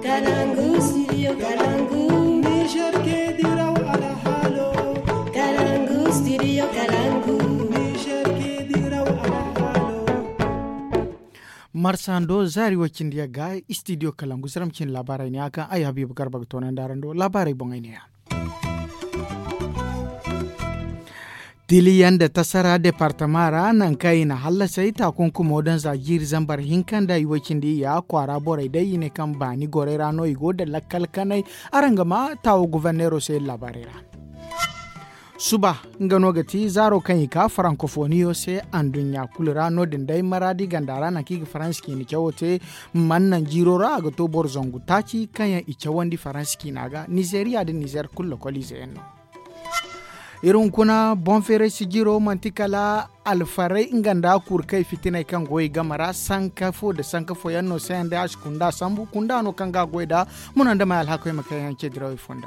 Kalangu, studio Kalangu. Niger ke diraw ala halo. Kalangu, studio Kalangu. Niger ke diraw ala halo. marsando zari wakin dia ga studio kalangu siramcin labarai ne akan ai habibu garba tonan darando labarai bongai ne ya tiliyan da tasara departamara nan kai na hallasa ita kunkuma wadan zagir zambar hinkan da iwakin da ya kwara borai dai ne kan bani gore rano igo da lakkal kanai arangama tawo guvernero sai labarera suba ngano gati zaro kan ika francofonio se andunya kulira no din dai maradi gandara na kigi faranski ni kyawote mannan jirora ga to bor zongu taci kanya icha wandi faranski naga nigeria da niger kullo kolize enno irin kuna bonfere sigiro mantikala alfarai inganda kurkai fitinai kan goyi gamara sankafo da sankafo yanno sayan da kunda sambu kunda no kan ga goida munan da mai alhakai makayan ke dirawi funda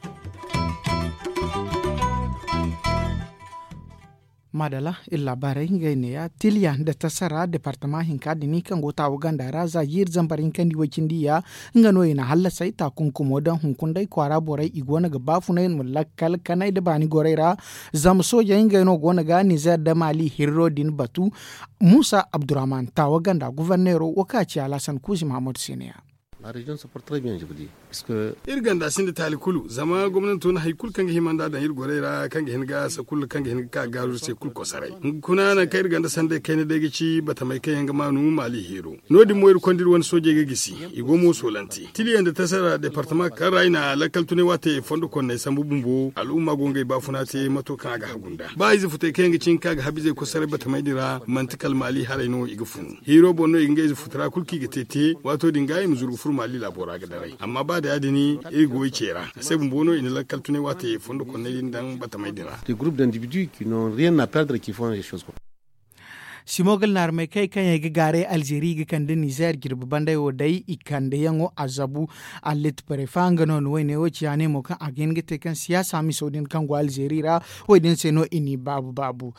madala illa barai ne ya tilya da tasara departement hinka da ni kan gota uganda raza yir zambarin kan diwakin diya nga no ina halla sai ta kunkumo dan hunkun dai kwara borai igona ga bafu na yin lakkal kanai da bani goraira zam soja inga no gona ga nizar da mali hirro din batu musa abdurrahman ta waganda guvernero wakaci alasan kuzi mahmud siniya La région se porte très bien, je vous dis. Puisque irganda sinde tali kulu zama gwamnati tona hay kul kange himanda da hir gorera kange hin ga sa kul kange hin ka garu se kul ko sarai kuna na kai irganda sande kai ne dege ci bata mai kai yanga manu mali hero nodi mo ir kondir won soje ga gisi igo mo solanti tili yanda tasara departement kan raina lakal tune wate fondo kon ne sambu bumbo al'umma gongai ba funa te mato kan ga hagunda ba izi fute kai yanga cin kaga habize ko sarai bata mai dira mantikal mali haraino iga funu hero bonno inga izi futra kulki ga tete wato dingai muzuru fur mali labora ga darai amma ba da yadini ego kera sai bumbono ina lakal tune wate fondo kon ne dan bata mai dira des groupes d'individus qui n'ont rien à perdre qui font les choses comme simogal nar mai kai kan yagi gare algeri ga kan din niger girbi banda yo dai ikande yango azabu alit pare fanga no no ne wo ciane mo kan agen gite kan siyasa mi sodin kan go algeri ra wo din se no ini babu babu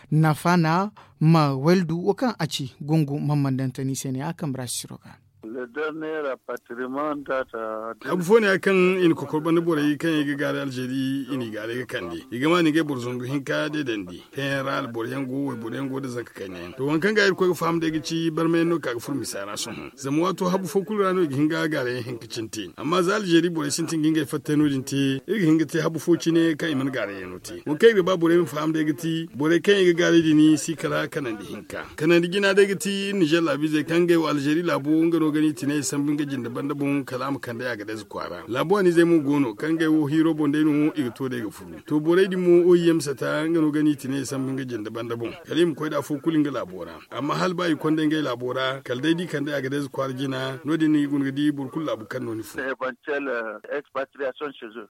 nafana ma weldu wo kan aci gungu mamandantani sene akan brasiroga le dernier rapatriement data abu fone kan in ko korban bore kan yi gare aljeri ini gare ga kandi iga ma ni ga burzon hin ka de dandi kan ral bor yango we bor yango da zaka kan yan to wankan ga ko fam da gici bar me no ka fur misara sun zamu wato habu fo kul rano hin ga gare hin kicin tin amma za aljeri bor sin tin ginga fatta no din te iga hin ga te habu fo ne kan iman gare yano te wo kai ba bor min fam da giti bor kan yi gare dini si kala kanan di hinka kanan di gina da giti Niger labi zai kan ga aljeri labo ngano gani tine sambin gajin daban daban kalam kan da ya ga da kwara labo ni zai mu gono kan ga wo hiro bon dai mu iga to da ga furu to borai di mu o yem sata ngano gani tine sambin gajin daban daban kalim ko da fu kulin ga labora amma hal bai kon da ga labora kal dai di kan da ya ga da kwara jina no di ni gun ga di bur kullu abu kan no ni fu éventuelle expatriation chez eux.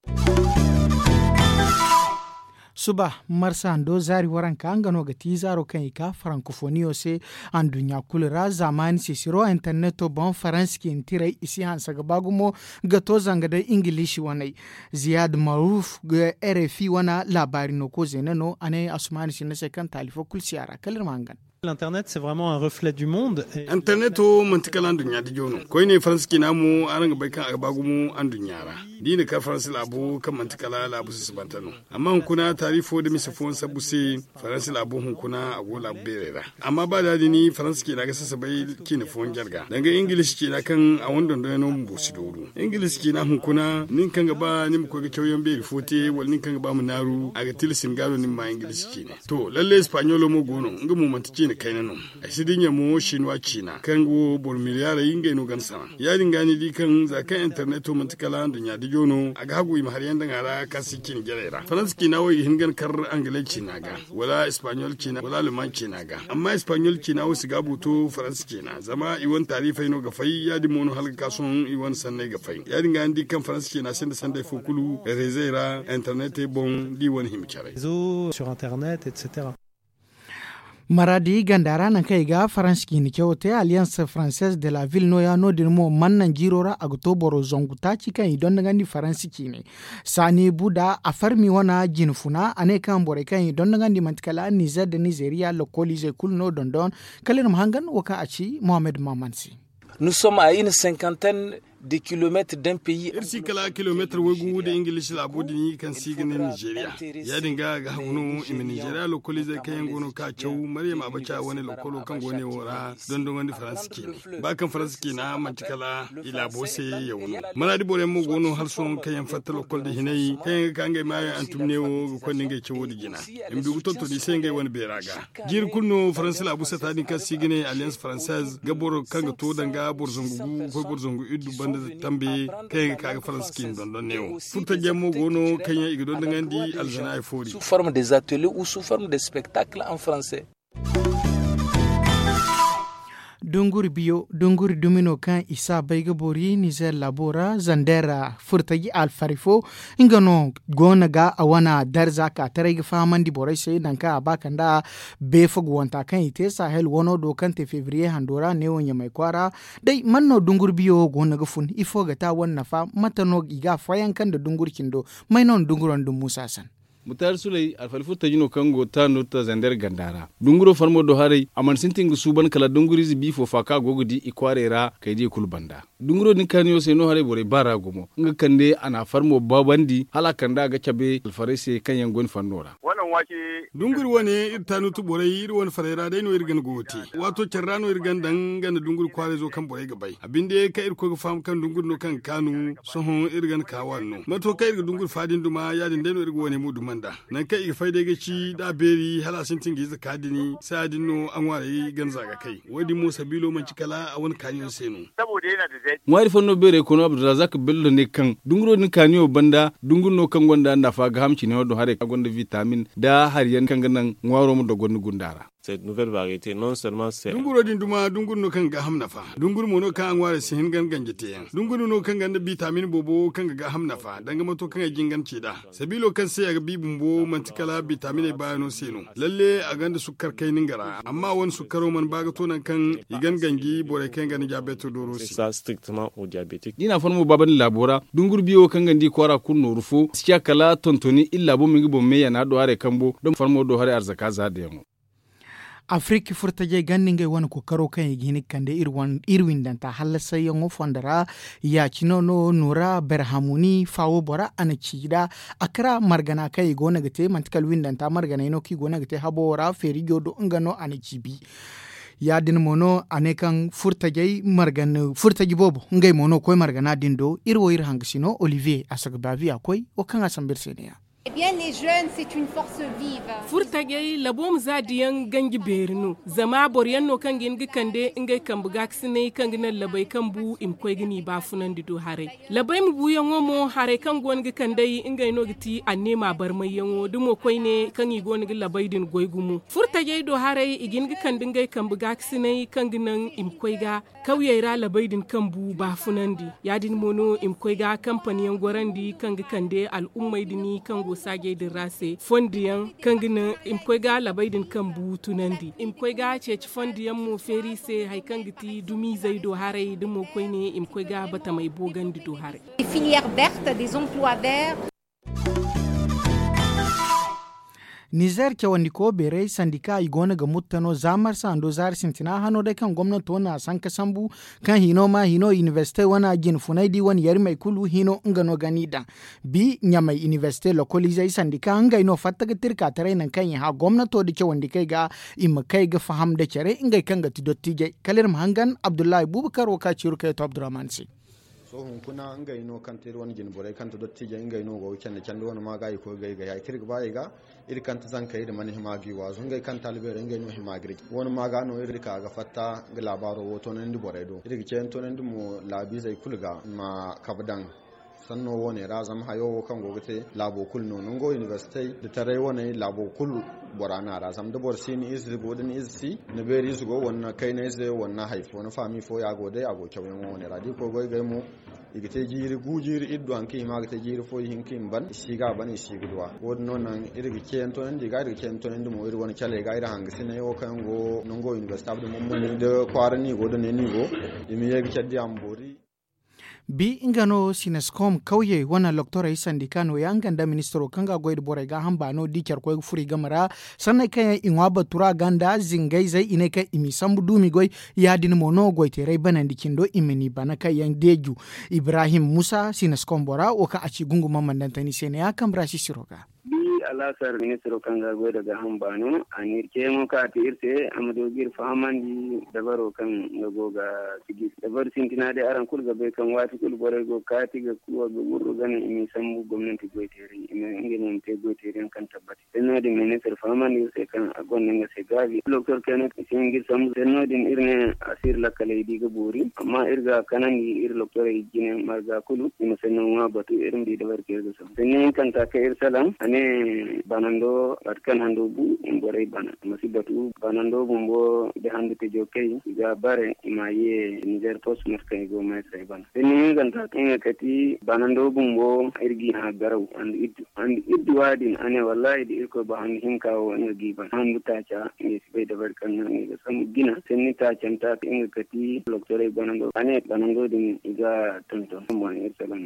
suba marsa ando zari waran ka angano ga ti zaro kan ika francophonio se an dunya kulra zamani se siro interneto bon faranski intire isi hansa ga bagumo ga to zanga da ingilishi wanai ziyad maruf ga rfi wana labari no ko zenano ane asmani sinase kan talifo kulsiyara kalir mangan L'Internet, c'est vraiment un reflet du monde. et- internet o mantikala an dunya di jono koy ne france ki namu aranga bai kan agbagu mu an dunyara dini ka france labu kan mantikala labu su bantano amma hun kuna tarifo da misa fon sabu se france labu hun kuna ago labu berera amma ba da ni france ki na ga sasa bai ki ne fon jarga daga english ki na kan a wanda da no mu bosi doru english ki na hun kuna nin kan ga ba nin ko ga kyauyen beri fote wal nin kan ga ba mu naru aga tilsin galo nin ma english ki ne to lalle espanyol mo gono nga mu mantiki ne kai nanon a sidin ya mo shinwa china kan go bor miliyara yinga no gan sama ya dinga ni di kan za kan internet to mantikala da nya di jono aga hagu im har yanda ngara kasi kin gerera france ki nawo hingan kar angale china ga wala espanyol china wala luman china ga amma espanyol china wo siga buto france china zama iwon tarifai no ga fai ya di mono halga kason iwon sanne ga fai ya dinga di kan france china sanda sanda fukulu rezera internet e bon di won himchare réseaux, sur Internet, etc. maradi gandara nan kai ga faranski ni kyote alliance française de la ville no ya no din mo mannan jirora a gotoboro zongu ta ci kan idon daga ni faransi ne sani buda a farmi wana jinfuna ane kan bore kan idon daga ni mantikala niger da nigeria lokoli zai kul no dondon kalir mahangan waka a ci mohamed mamansi Nous sommes à une cinquantaine des kilomètres d'un pays. irsi kala kilometer wegu da english labu da ni kan siginin nigeria ya dinga ga hunu imi nigeria lokoli zai kayan gono ka cew maryam abacha wani lokolo kan gone wora don don wani faranski ne ba kan faranski na mantikala ila bose ya wunu mana di bore mu gono har son kayan fatta lokol da hinai kayan kan ga mai antumne wo ga kon dinga cewo da gina im dugu to to di sai ga wani beraga jir kunno faransi labu sa ta din kan sigine alliance française gaboro kan ga to danga borzongu ko borzongu iddu banda tambe kayan kaga faranski don don ne furta jamo gono kanya igdo dangandi alzana ay fori Sous forme des ateliers ou sous forme de spectacles en français. dunguri biyo dunguri dumino kan isa baiga bori nizer labora zandera furtagi alfarifo ingano gona ga awana darza ka tarayga famandi borai sai nan ka abakanda befo gwanta kan ite sahel wono do kan te fevrier handora ne wonya mai kwara dai manno dungur biyo gona ga fun ifo ga ta wanna fa matano iga fayan kan da dungur kindo mai non dunguron dum musa san mutar sulai alfalfu ta jino kango ta nota zandar gandara dunguro farmo do harai aman sintin suban kala dunguri zi bifo faka gogudi ikwarera kai je kulbanda dunguro din kaniyo sai no harai bore bara gomo nga kande ana farmo babandi hala kanda ga cabe alfarese kan yangon fannora wannan wake dungur wani irtanu tu borai ir wani farera dai no irgan goti wato cerrano irgan dan gana dungur kware zo kan borai gabai abinde ka ir ko fam kan dungur no kan kanu sohon irgan kawanno mato kai irga dungur fadin duma yadin dai no irga wani mu dumanda nan kai ir faide ga ci da beri hala sin tingi zakadini sai adin no an ware gan zaga kai wadi mo sabilo man cikala a wani kanyon seno saboda yana da zai ngwari fanno bere kono abdulrazak bello ne kan dunguro din kaniyo banda dungur no kan gonda na fa ga hamci ne do hare gonda vitamin da har yan kan ganan ngwaro mu da gonu gundara cette nouvelle variété non seulement c'est dunguro din duma dungur no kan ga hamna fa dungur mo no kan an ware sin gan ganjete yan dungur no kan ganda vitamin bobo kan ga hamna fa danga mato kan ga gingan ce da sabilo kan sai ga bibin bo mantikala vitamin ba no seno lalle a ganda sukkar kai ningara amma wani sukkaro man baga to nan kan igan gangi bore kan ga ni diabetes doro c'est ça strictement aux diabétiques dina farmo baban labora dungur biyo kan gandi kwara kunno rufo siya kala tontoni illa bo mingi bo meya na do hare kambo don farmo do hare arzaka za da yango afrique furtaje ganninge wani ko karo kan yi gini kande irwan irwin danta halasa yango fondara ya chino no nura berhamuni fawo bora ana chida akra margana kai go nagate mantikal windanta margana ino ki go nagate habora feri godo ngano ana chibi ya din mono ane kan furtajai margan furtaji bobo ngai mono koy margana dindo irwo ir hangsino olivier asagbavi akoy o kan asambir seniya Eh bien, les jeunes, c'est une force vive. furtage labom zadiyan gangi berinu zama boryan no kan gin kande ingai kan buga ksine kan gina labai kan bu im koy gini ba funan dido hare labai mu bu yango mo hare kan gon gi kande ingai no giti anne ma bar mai yango dumo koy ne kan i gon gi labai din goy gumu furtage do hare igin gi kan dingai kan buga ksine kan ginan im koy ga kauye ra labai din kan bu ba funan di yadin mono im koy ga kampaniyan gorandi kan gi kande al'ummai dini kan go sage din rase fondiyan kan gina im koy ga labai din kan bu tunandi im koy ga ceci fondiyan mo feri se hay kan giti dumi zai do hare dum mo koy ne im koy ga bata mai bogandi do hare Des filières vertes, des emplois verts. niger ke wani ko bere sandika igona ga muttano zamar sa ando zar sintina hano da kan gwamnati wana san ka sambu kan hino ma hino university wana gin funai di wani yar mai kulu hino ngano gani dan bi nya mai university lokoli zai sandika hanga ino fatta ga tirka tare nan kan ha gwamnato da ke wandi kai ga imma kai ga faham da kere ingai kan ga tidotti je kalir hangan abdullahi bubakar waka ciru kai to abdurrahman si sohun kuna nga ino kanta ir wani ginbore kanta dottija nga ino go kende kende wani maga ko gai ga kirga bai ga ir kanta zan kai da mani himagi wazo nga kanta albere nga ino himagri wani maga no ir ka ga fatta ga labaro woto nan di bore do ir ke to nan di mo labi zai kulga ma kabdan sanno wone razam hayo kan gogote labo kul no ngo university da tare wone labo kul borana razam da bor sini is go den is si ne beri is go wonna kai ne is wonna haifo na fami fo ya go dai ago kyawen wone radi ko goy gay mo igite jiri gujiri iddu an ki ma gite jiri fo hin kin ban shiga ban shi gudwa wod non nan irgi ken to ndi ga irgi ken to ndi mo iri woni chale ga ira hang sine yo kan go nongo university abdu mo mun de kwarani go de ne ni go imi yegi chaddi ambori bi ingano sinescom kauye wana loktora yi sandikano ya nganda ministro kanga goyd bore ga hamba no dikyar koy furi gamara sannan kaya inwa batura ganda zingai zai ine ka imi sambu dumi goy ya din mono goy tere banan dikindo imeni bana kai yan deju ibrahim musa sinescom bora o ka aci gungu mamman dantani sene ya kambra shi siroga alasar ministro kanga go daga hambano anir ke mo ka ti irte amado gir famandi dabaro kan go ga sigi dabar sintina de aran kul ga be kan wati kul bore go ka ti ga kuwa ga wurro gana imi sambu gwamnati go tere imi ngene te go tere kan tabbati senno de ministro famandi se kan agon nga se gavi doctor kenet singi sambu senno din irne asir la kale di ga buri amma irga kanani ir doctor jine marga kulu imi senno wa batu irin di dabar ke ga sam senno kan ta ka ir salam ane banando atkan hando bu mbore bana masibatu banando bumbo de hande te jokei ga bare ma ye niger post marka go mai sai bana ni ganta kan kati banando bumbo irgi ha garau and it and it wadin ane wallahi di ko ba han hin kawo an gi ban han mutacha ne sai da barkan nan ga sam gina senni ta canta in kati lokore banando ane banando din ga tonton mo ne salan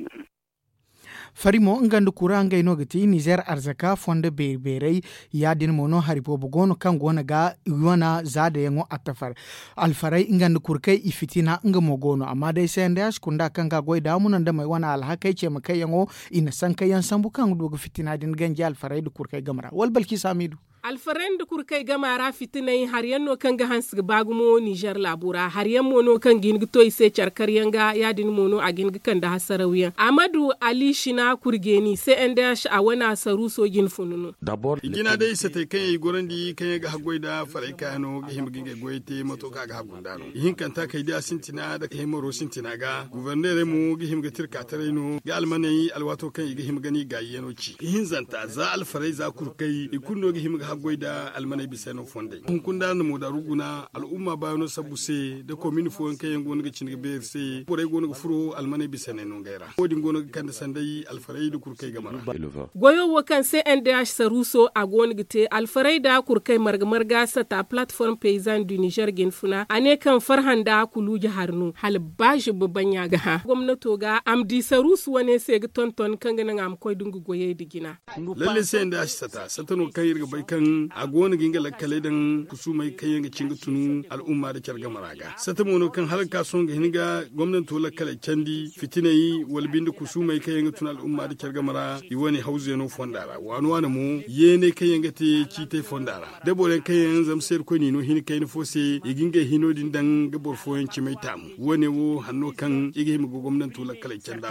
farimo ngandu kura ngai no gati niger arzaka fonde berberei yadin mono haripo bogono kan gona ga yona zada yango atafar alfarai ngandu kurkai ifitina nga mogono amma dai sai nda kunda kan ga goi damu nan da mai wana alhakai ce makai yango ina san kai yan sambu kan dogo fitina din ganji alfarai da kurkai gamara wal balki samidu alfaren da kurkai gamara fitinai har yanno kan ga hans bagumo Niger labura har yan mono kan gin to ise charkar yanga yadin mono a gin kan da hasarawiyan Amadu Ali Shina kurgeni sai an da shi a wana saru so gin fununu d'abord igina dai sai tai kan yi goran di kan ga hagoi da farai kano ga him ginga goite mato ka ga hagunda no yin kan ta kai da sintina da kai maro sintina ga gouverneur mu ga him ga tirka tare no ga almanai alwato kan ga him gani ga yeno ci yin zanta za alfarai za kurkai ikunno ga him ga hagoi da almanai bisa no fonde kun kun da mu da ruguna al'umma ba no sabuse da komini fo kan yan gonu ga cin ga ber se bore gonu ga furo almanai bisa ne no gaira kodin gonu ga kan da sandai alfarai da kurkai ga mara goyo wo kan sai NDH saruso a gonu gite alfarai da kurkai marga marga sata platform paysan du Niger gen funa ane kan farhan da kulu harnu hal baji babban ya ga ha gwamnato ga amdi sarusu wane sai ga tonton kan ga nan am koy dungu goye digina lalle sai NDH sata satano kan yirga bai kan a gona ginga lakkale dan kusumai kan yanga cinga tunu al'umma da kyarga maraga sata mono kan har ka son ga hinga gwamnato lakkale candi fitinai walbin da kusumai kan yanga tunu al'umma da kyarga mara iwani hauze no fondara wani wani mu yene kan yanga te kite fondara da bolen kan yanga zam ser ko ni no hin kai no fose iginga hino din dan ga borfo yan ci mai tamu wani wo hanno kan igi mu gwamnato lakkale canda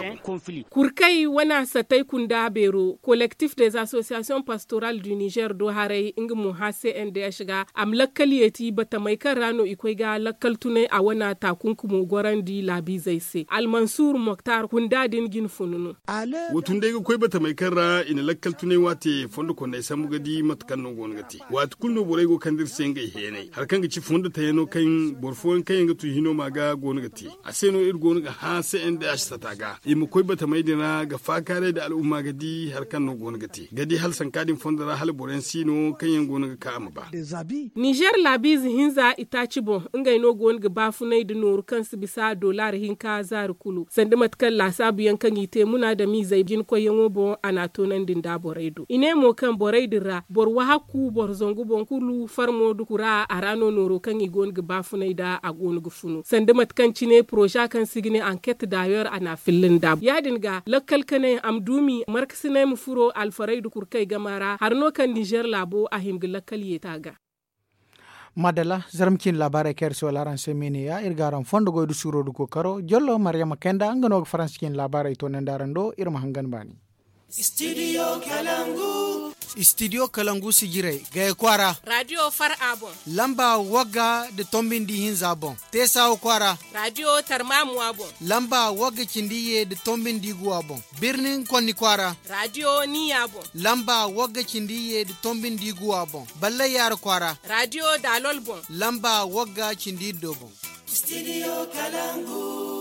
kurkai wana satai kunda bero collectif des associations pastorales du Niger do harai inga mu ha CND ya shiga am lakkal yeti bata mai kan rano ikwai ga lakkal tunai a wana takunkumu goran di labi zai se almansur moktar kunda din gin fununu wotun dai koi bata mai kan ra ina lakkal tunai wate fondo ko dai samu gadi matkan no gon gati wat kulno borai go kandir senga hene har kan ga ci fondo ta yano kan borfo kan yanga tu hino maga gon gati a seno ir gon ga ha CND ya sata ga imu koi bata mai dina ga fakare da al'umma gadi har kan no gon gati gadi hal sankadin fondo ra hal boren sino kan yan gon ga kama ba Niger labiz hinza itaci bon ngai no gon ga bafunai da noru kansu bisa dolar hinka zar kulu sandi matkan lasabu yankan ite muna da mi zai jin ko yango bo ana tonan din da boraido ine mo kan boraidin ra bor wa hakku bor zongu bon kulu farmo du kura a rano noro kan i gon ga bafunai da a gon ga funu sandi matkan cine proja kan sigine enquête d'ailleurs ana fillin da yadin ga lakkal kane amdumi markasine mu furo alfaraidu kurkai gamara harno kan Niger labo a himgi lakkal yeta madala zaramkin labarai ker so laran semene ya irgaran fondo goydu surodu ko karo jollo maryama kenda ngano franskin labarai to nandaran do irma hangan bani studio kalangu studio kalangu sigirai gaya kwara radio far abon lamba waga da tombin di hin zabon tesa kwara radio tarmamu abon lamba waga kindiye da tombin di guwa bon birnin konni kwara radio ni abon lamba waga kindiye da tombin di guwa bon balle yar kwara radio dalol bon lamba waga kindi do bon studio kalangu